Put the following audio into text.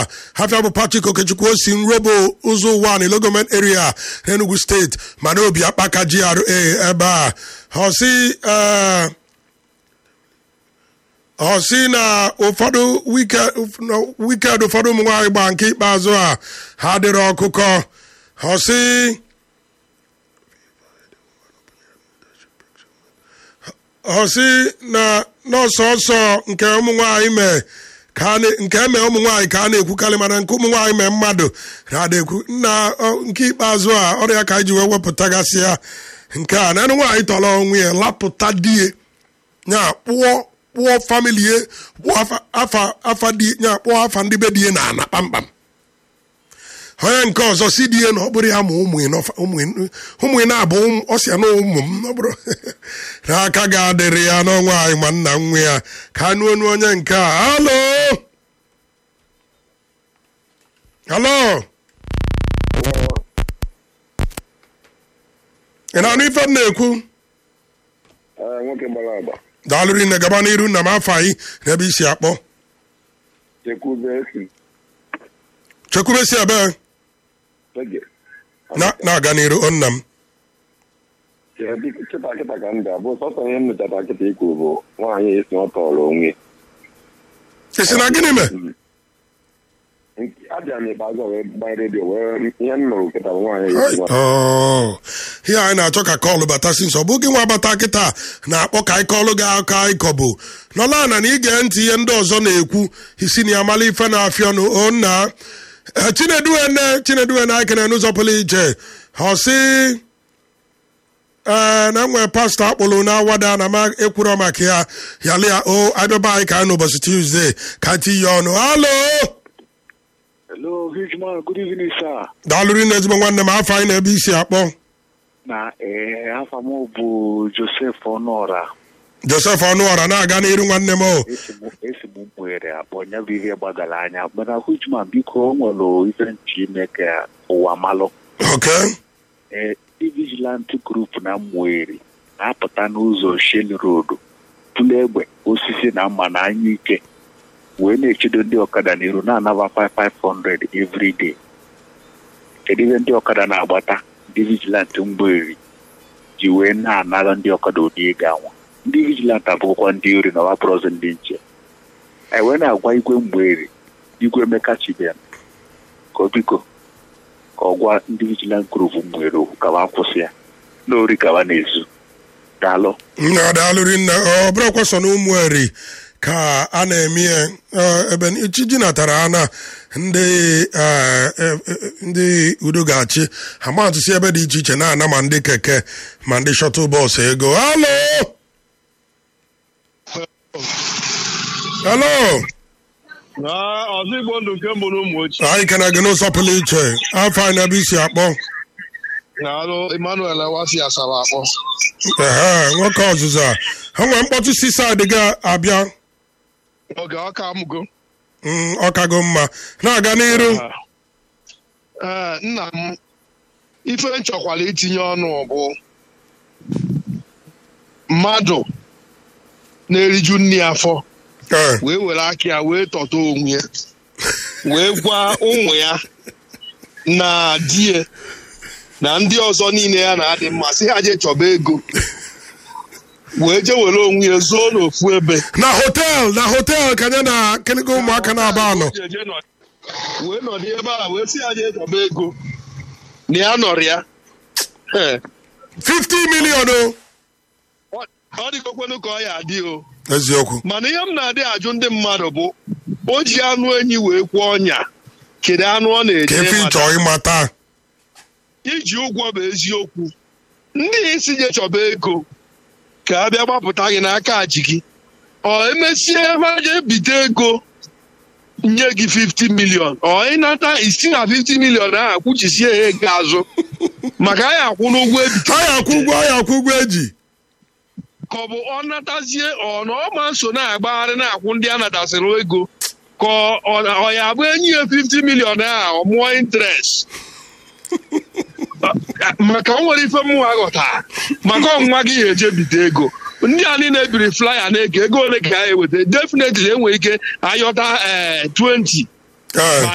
a hafịa bụ Patrick Okechukwu osi nrobo ụzọ ụwa na Ilogoment area Enugu steeti mana obi akpaka GRA ebe a ọsị ee ọ sị na ụfọdụ wikend ụfọdụ ụmụ nwaanyị gba nke ikpeazụ a ha dịrị ọkụkọ ọ sị ọ sị na n'ọsọsọ nke ụmụ nwaanyị mee ka nke eme ụmụ nwaanyị ka a na-ekwukarị mana nke ụmụ nwaanyị mee mmadụ na-adekwu na nke ikpeazụ a ọrịa ka anyị ji wee wepụtagasị ya nke a na anụ nwaanyị tọrọ onwe ya lapụta die ya kpụọ kpụọ famili ye kpụọ afa di ya kpụọ afa ndị be die na ana kpamkpam onye nke ọzọ si die na ọ bụrụ ya ma ụmụ na-abụ ọsịa na ụmụ m ọ bụrụ n'aka ga-adịrị ya n'ọnwa anyị ma nna nwa ya ka anụ onu onye nke a halo halo ị na-anụ ife m na-ekwu nwoke gbara agba daalụrụ nne gaba n'iru nna m afọ anyị n'ebe isi akpọ chekwubesi ebe na-aga n'iru o nna m kịta kịta ka m ga-abụ sọsọ ihe m mechata kịta ikwu bụ nwaanyị esi ọ tọrọ onwe esi na gịnị mee abịa m ikpeazụ wee gbanye redio wee ihe m nụrụ kịta bụ nwaanyị esi ihe anyị na-achọ ka kọlụ bata si nsọ bụ gị nwa bata kịta na-akpọ ka anyị kọlụ gị aka ịkọ bụ nọla na na ige ntị ihe ndị ọzọ na-ekwu isi na ya mala ife na-afịa ọnụ o nna chineduene chineduene anyị kene n'ụzọ pụrụ iche ọ sị ee na nwee pastọ akpụrụ na awada na ma ekwuro maka ya yali ya o abịaba anyị ka anyị n'ụbọchị tuzdee ka tinye ọnụ halo Hello, huge man. Good evening, sir. daalụrụ nne ezigbo nwanne m afọ anyị na-ebe isi akpọ Na ee, afa m bụ Joseph Ọnụọra. josef ọnụọra na-aga n'iru nwanne m o Esi m esi m mwere akpọ nya bụ ihe gbagara anya mana huge man biko o nwere ife nchi ime ka ụwa malụ. ok Ee, ndị vigilante group na mwere na-apụta n'ụzọ Shell Road tụlụ egbe osisi na mma na anya ike wee na-echedo ndị ọkada n'iru na-anaba 5500 every day. kedu ihe ndị ọkada na-agbata ndị vigilant mgberi ji wee na-anara ndị ọkada ụdị ego anwa ndị vigilant abụkwa ndị ori na wapụrụzi ndị nche anyị wee na-agwa igwe mgberi igwe emeka chibem ka ọ biko ka ọ gwa ndị vigilant group mgberi okwu ka wa kwụsị ya na ori ka wa na-ezu daalụ nna daalụrụ nne ọ bụrụkwa sọ na ụmụ eri ka a na-eme ya ebe ichiji natara ana ndị ndị udo ga-achị amatụsi ebe dị iche iche na-ana ma ndị keke ma ndị shọtụl bọọsụ ego halo halo ọzọ igbo ndụ nke mbụ n'ụmụ ochie anyị kena gị n'ụzọ pụrụ iche afọ anyị n'ebe isi akpọ na-alụ emmanuel wasi asaba akpọ ehe nwoke ọzụzụ a ha nwere mkpọtụ sisaid ga-abịa oge ọka amụgo Mm, ọ kago mma na-aga n'iru ee nna m ife m chọkwara itinye ọnụ bụ mmadụ na-eriju nne ya afọ Ee, wee were aka ya wee tọta onwe ya wee gwa ụmụ ya na di ya na ndị ọzọ niile ya na-adị mma sị ha jee chọba ego wee jee were onwe ya zoo n'ofu ebe na hotel na hotel ka ya na kenigo ụmụaka na-aba anọ wee nọdụ ebe a wee sị ya jee chọba ego na ya nọrọ ya Ee, 50 million o ọ- ọ dịgokwenu ka ọ ya adị o eziokwu mana ihe m na-adị ajụ ndị mmadụ bụ o ji anụ enyi wee kwụọ ọnya kedu anụ ọ ka na-eje efe mata? ịchọ ịmata iji ụgwọ bụ eziokwu ndị isi je chọba ego ka a bịa gbapụta gị n'aka ji gị ọ emesie ebe a je bite ego nye gị 50 milion ọ ịnata isi na 50 milion ahụ kwuchisie ya ego azụ maka anyị akwụ n'ụgwọ ebite anyị akwụ ụgwọ anyị akwụ ụgwọ eji ka ọ bụ ọ natazie ọ na ọ ma nso na-agbagharị na-akwụ ndị a natasịrị ego ka ọ- ọ ọ ya abụ enyi ya 50 milion ahụ ọ mụọ interest maka o nwere ife mmụọ aghọta maka ọnwa gị ga-eje bite ego ndị a niile ebiri flaya na-ege ego ole ka ha eweta definitely enwere ike ayọta ee 20